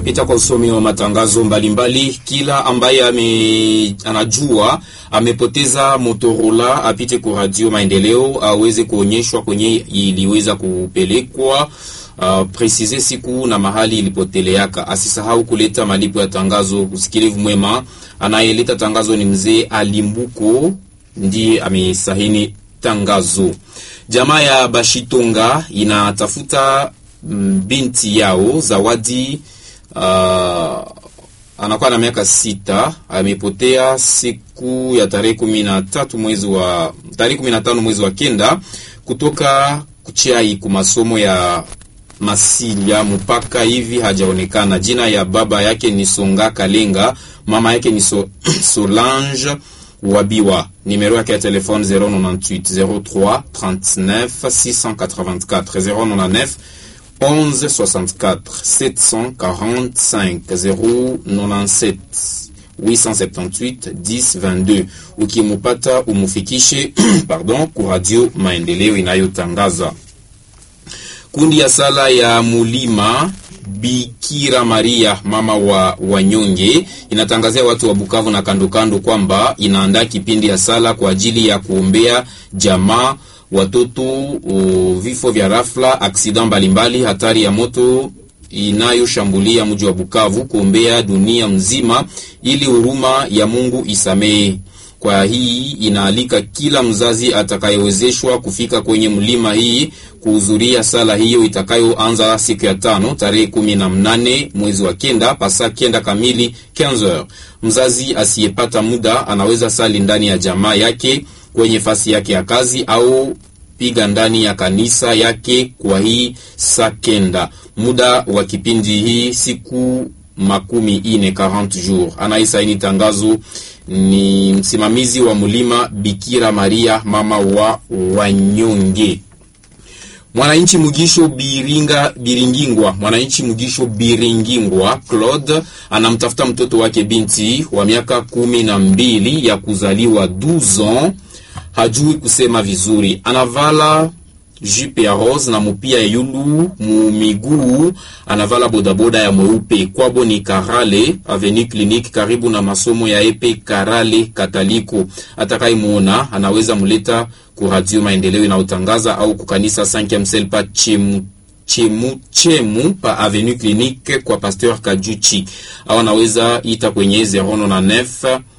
tunapita kwa usomi wa matangazo mbalimbali mbali. Kila ambaye ame, anajua amepoteza Motorola apite kwa Radio Maendeleo aweze kuonyeshwa kwenye iliweza kupelekwa Uh, presize siku na mahali ilipoteleaka. Asisahau kuleta malipo ya tangazo. Usikilivu mwema. Anayeleta tangazo ni mzee Alimbuko, ndiye amesahini tangazo. Jamaa ya Bashitonga inatafuta binti yao Zawadi. Uh, anakuwa na miaka sita, amepotea siku ya tarehe kumi na tatu mwezi wa tarehe kumi na tano mwezi wa kenda kutoka kuchai ku masomo ya Masilia mpaka hivi hajaonekana. Jina ya baba yake ni Songa Kalenga, mama yake ni so, Solange Wabiwa. Numero yake ya telefone 098 03 39 684 099 11 64 745 097 878 10 22. Ukimupata umufikishe pardon ku Radio Maendeleo inayotangaza kundi ya sala ya mulima Bikira Maria mama wa wanyonge inatangazia watu wa Bukavu na kandokando kwamba inaandaa kipindi ya sala kwa ajili ya kuombea jamaa, watoto, o, vifo vya rafla, aksida mbalimbali, hatari ya moto inayoshambulia mji wa Bukavu, kuombea dunia mzima ili huruma ya Mungu isamehe. Kwa hii inaalika kila mzazi atakayewezeshwa kufika kwenye mlima hii kuhudhuria sala hiyo itakayoanza siku ya tano tarehe kumi na mnane mwezi wa kenda pasa kenda kamili 15h. Mzazi asiyepata muda anaweza sali ndani ya jamaa yake kwenye fasi yake ya kazi au piga ndani ya kanisa yake kwa hii saa kenda. Muda wa kipindi hii siku makumi ine 40 jours. Anaisaini tangazo ni msimamizi wa mlima Bikira Maria mama wa wanyonge. Mwananchi Mugisho Biringa Biringingwa, mwananchi Mugisho Biringingwa Claude anamtafuta mtoto wake binti wa miaka kumi na mbili ya kuzaliwa 12 ans, hajui kusema vizuri, anavala jupe ya rose na mupia ya yulu mumiguu, anavala bodaboda ya mweupe. Kwabo ni Karale Avenue Clinique, karibu na masomo ya epe Karale Kataliko. Atakayemuona anaweza muleta ku Radio Maendeleo inayotangaza au kukanisa 5e sel pa chemu chemu chemu pa Avenue Clinique kwa Pasteur Kajuchi, au anaweza ita kwenye 099